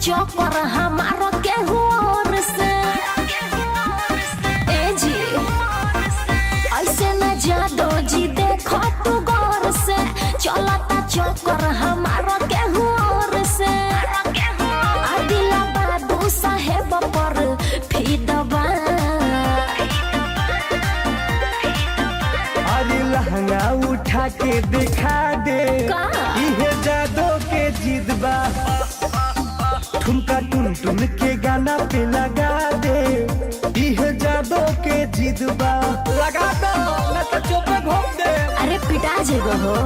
चौकर हमारा केहू और से ए जी ऐसे न जादो जी देखो तू गौर से चलता चौकर हमारा केहू और से अदिला बाबू साहेब पर फिदबा अरे लहंगा उठा के दिखा दे का? इहे जादो के जिदबा ठुमका टुन टुन के गाना पे लगा दे इहे जादो के जिदबा लगा दो न तो चुप घूम दे अरे पिटा जेगो हो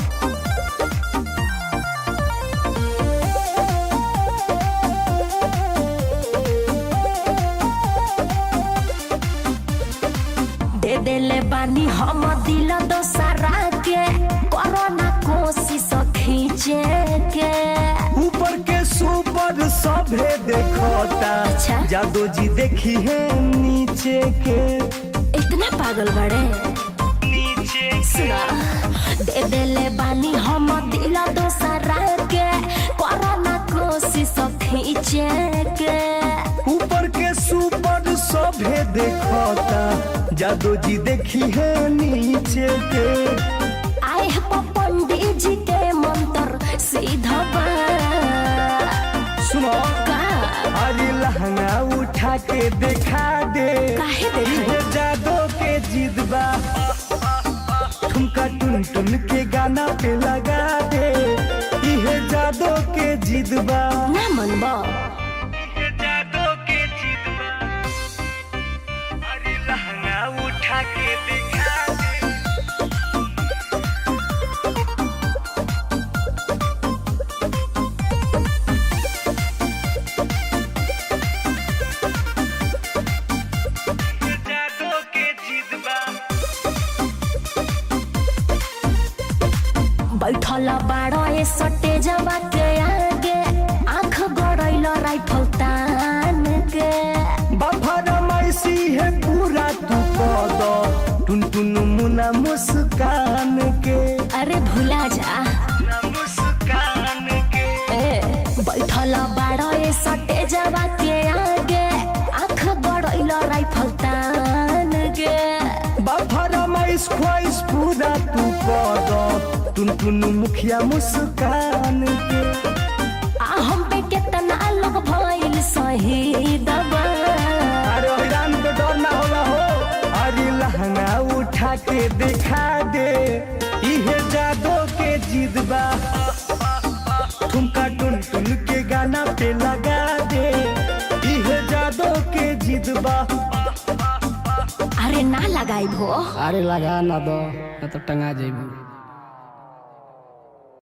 दे देले बानी हम दिल दोसरा के कोरोना कोशिश खींचे के ऊपर के सुपर सभे देखता अच्छा। जादो जी देखी है नीचे के इतना पागल बड़े नीचे सुना दे देले बानी हम दिल दोसरा के कोरोना कोशिश खींचे के ऊपर के सुपर सभे देखता जादो जी देखी है नीचे के आए हैं पंडित जी के मंत्र सीधा सुनो का अरे लहंगा उठा के दिखा दे काहे देखाई? इहे जादो के जिदबा ठुमका टुन टुन के गाना पे लगा दे इहे जादो के जिदबा ना मनबो इहे जादो के जिदबा अरे लहंगा उठा के दिखा दे जादो के जिदबा बैठल बाड़ो ए सटे जवा के आगे आंख गड़ैल राइफल तान के बफरमाइशी है पूरा तू पद टुन टुन मुना मुस्कान के अरे भुला जा ना मुस्कान के ए बैठल बाड़ो ए सटे जवा के आगे आंख गड़ैल राइफल तान के बफरमाइश ख्वाइश पूरा तू पद टुन टुन मुखिया मुस्कान के आ हम पे केतना लोग भइल शहीद बा अरे हैरान को डर ना होला हो अरे लहंगा उठा के दिखा दे इहे जादो के जिदबा ठुमका टुन टुन के गाना पे लगा दे इहे जादो के जिदबा अरे ना लगाई भो अरे लगा ना दो न तो टंगा जेबू